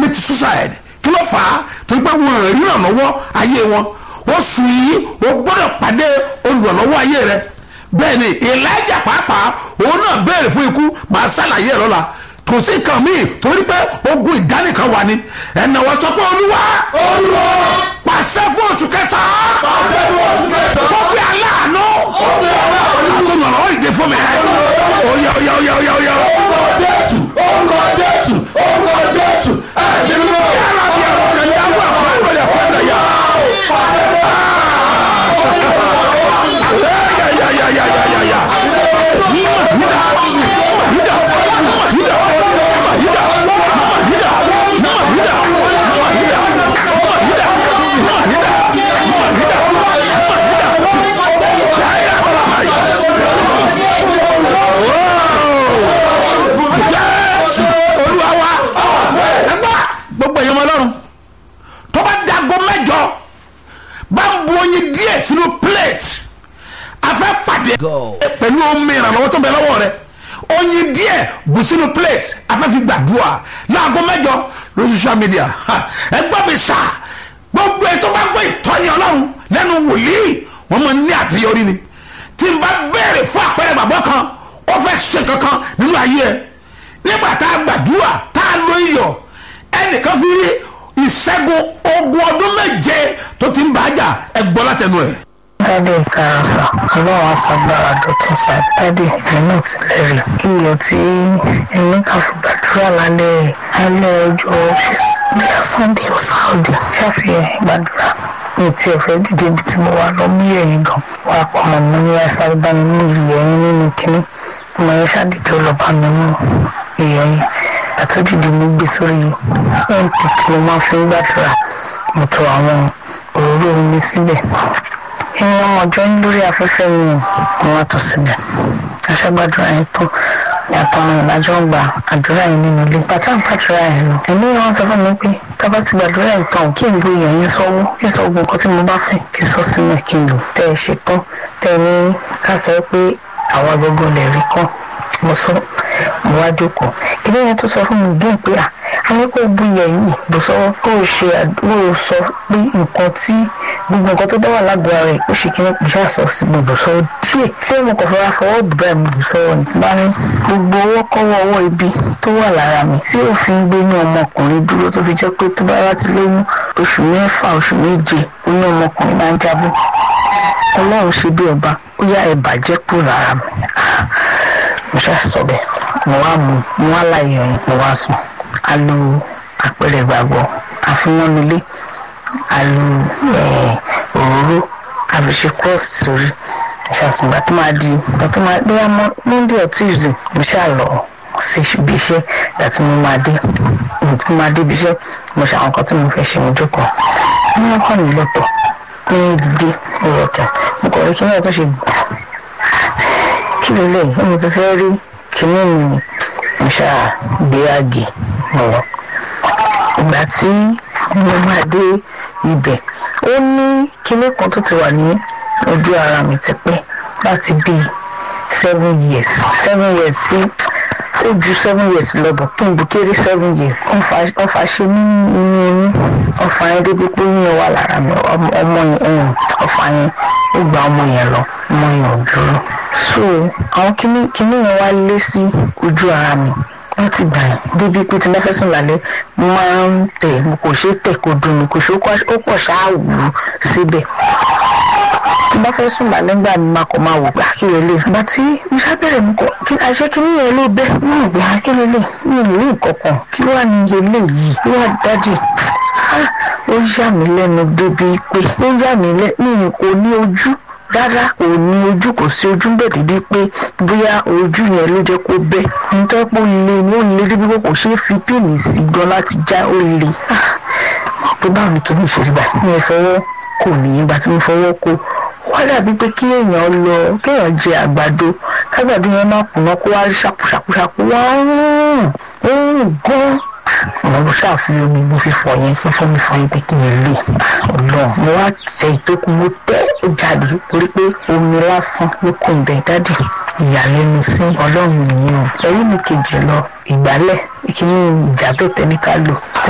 commit suicide kí ló fà á tó gbé wọn rí ìrànlọ́wọ́ ayé wọn oṣù yìí o gbọ́dọ̀ pàdé olùrànlọ́wọ́ ayé rẹ bẹ́ẹ̀ ni elijah pàápàá òun náà béèrè fún ikú màá ṣàlàyé ẹ̀ lọ́la kò sí nǹkan míì torí pé ogun ìdánìkan wà ní ẹ̀nàwọ́ sọ pé olúwa olúwa pàṣẹ fún oṣù kẹsàn-án pàṣẹ fún oṣù kẹsàn-án. kó bí aláàánú Ọbẹ̀ aláàánú. àtọ̀nàlọ́wọ́ ìdè fún mi oyè oyè oyè oyè oyè Orúkọ Jésù, orúkọ Jésù, orúkọ Jésù, ẹ̀mí mímọ́. yàrá bí ẹ̀rọ kẹ̀lẹ́ àwọn àpò àgbẹ̀lẹ̀ fún ẹ̀dá yà yàyàyàyàyàyà Jésù Olúwa wa ẹgbà gbogbo èèyàn ọlọ́run tó bá dago mẹ́jọ bá ń bu oyin díẹ̀ sínú plate afẹ́ pàdé pẹ̀lú omi ìrànlọ́wọ́ tó ń bẹ lọ́wọ́ rẹ oyin díẹ̀ bù sínú plate afẹ́ fi gbàdúrà láago mẹ́jọ lórí social media Ha, ẹgbẹ́ mi sà gbogbo ètò bá gbọ́ ìtọ́ni ọlọ́run lẹ́nu wòlíì wọ́n máa ń ní àṣeyọrí ni tí n bá béèrè fún àpẹẹrẹ bàbá kan ó fẹ́ ṣe kankan nínú ayé ẹ nígbà tá a gbàdúrà tá a lo iyọ̀ ẹnìkan fi ìṣẹ́gun ogun ọdún méje tó ti ń bàájà ẹ gbọ́ látẹnu ẹ̀. dádì ìkarọ̀sà ọlọ́run aṣàgbára dọ̀tún sá dádì nínú ìtìlẹ́rì iyọ̀ tí èmi kà fi gbàdúrà lálẹ́ alẹ́ ọjọ́ bíyà sunday or saudi ṣàfihàn gbàdúrà mi ti ẹ̀fẹ́ dìde ibi tí mo wà lọ mú yẹ̀yìn gan wà pọ̀ mọ́ mi ní ẹ̀sán bá mi mú ìyẹ̀yìn nínú kínní ọmọ yẹn ṣàdìjọ́ lọ bá mi mú ìyẹ̀yìn àtúndìdì mo gbé sórí mp tí mo máa fi ń gbàdúrà mo tọ àwọn òróró mi síbẹ̀ ẹ̀yin ọmọ ọjọ́ yín lórí afẹ́fẹ́ mi ò wọ́n tó síbẹ̀ aṣágbàdúrà yẹn tó ní àtọmọ ìlàjọ gba àdúrà yẹn nínú ilé bàtà ń gbàdúrà yẹn lọ ẹ̀mí wọn sọ fún mi pé tábà ti gbàdúrà yẹn tán kí n gbé èèyàn yẹn sọ́wọ́ kí n sọ gbogbo nǹkan tí mo bá fẹ́ kí n sọ sínú ẹ̀ kí n lò tẹ́ ẹ ṣe tán tẹ́ ẹ ní ká sọ pé àwa gbogbo lè rí kán mo sọ mo wá jókòó kí lóyún tó sọ fún mi díẹ̀ pé à a ní kó bu iyẹ̀ yìí bó sọ kó o ṣe àdúró sọ pé nǹkan tí gbogbo nǹkan tó bá wà lágbo ara ẹ̀ ó ṣe kí ní ìṣe àṣọ sí gbogbo sọ díẹ̀ tí mo kàn fọwọ́ fọwọ́ bùbá mi bù sọ́wọ́ ni bá ní gbogbo owó kọ́wọ́ ọwọ́ ibi tó wà lára mi tí òfin gbé ní ọmọkùnrin dúró tó fi jẹ́ pé tó bá láti lóyún oṣù mẹ́fà oṣù méje ó ní ọmọkùnrin máa ń jábọ́ ọlọ́run ṣe bí ọba ó yá ẹ bàjẹ́ kúrò lára mi mo ṣe sọ bẹ́ẹ̀ mo wá mu mo wá láyé ọyìn mo wá sùn a lo àpẹẹrẹ ìgbàgbọ́ àfihànulé a lo òróró àbíṣe cross sórí ìṣàsùn ìgbà tó máa di ìgbà tó máa dé àmọ́ monday or tuesday mo ṣáà lọ sí ibi iṣẹ́ ìgbà tí mo máa dé ìgbà tí mo máa dé ibi iṣẹ́ mo ṣe àwọn nǹkan tí mo fẹ́ ṣe mo jókòó ní wọ́n kàn mí lọ́tọ̀ ní dídé mo lọ́tọ̀ mo kọ̀ rí kí wọ́n tó ṣe gbà kí ló lè ṣé mo ti fẹ́ rí kíní mi ni mo ṣáà gbé àgè lọ. ìgbà tí mo máa dé ibẹ̀ ó ní kíní kan tó ti wà ní ojú ara mi ti pẹ́ láti bíi seven years seven years sí ó ju seven years lọ bọ̀ kí n bu kéré seven years wọ́n fa ṣe ní inú inú ọ̀fà yẹn débi pé yíyan wà lára mi ọmọ yẹn ọ̀fà yẹn ó gba ọmọ yẹn lọ ọmọ yẹn ò dúró so àwọn kinní kinní yẹn wá lé sí ojú ara mi láti gbà yẹn débi pé tí n bá fẹ́ sùn lálẹ́ mo máa ń tẹ̀ mo kò ṣe tẹ̀ kó dùn mí kò ṣe ó pọ̀ ṣáà wù ú síbẹ̀ tí n bá fẹ́ sùn lálẹ́ gbà mí máa kọ́ máa wò pé àkíyè lè gbà tí mo ṣàbẹ̀rẹ̀ mo kọ́ kí àṣẹ kinní yẹn ló bẹ́ mo rò pé àkíyè lè mi ò rí nǹkan kan kí wàá ní iye lè yìí kí wàá dájì ó yà mí lẹ́nu débi pé ó yà mí lẹ́nu kò ní ojú rárá kò ní ojú kò sí ojú bẹ́ẹ̀ débi pé bóyá ojú yẹn ló jẹ́ kó bẹ́ nítorí pé ó le ní ó le débi pé kò ṣeé fi píìnì sí gan láti já ó le pé báwo ni kìíní ìṣèlú bá mi ò fọwọ́ kò ní ìgbà tí mo fọwọ́ kó wá dàbí pé kí èèyàn lọ kéèyàn jẹ àgbàdo kágbàdo yẹn má kùnà kó wá rí ṣàkúṣàkúṣàkú wá ń rùn ó ń rùn gan mo ṣàfihàn omi mo fi fọ yẹn fífọ́ mi fọ yẹn pé kí n lè ọlọ́run mo wá tẹ ìtókù mo tẹ́ ó jáde torí pé omi lásán ló kún ibẹ̀ dádì ìyàlẹ́nu sí ọlọ́run nìyẹn o ẹ̀rí mi kejì lọ ìgbálẹ̀ kí ni ìjà bẹ́ẹ̀ tẹ́ ní ká lò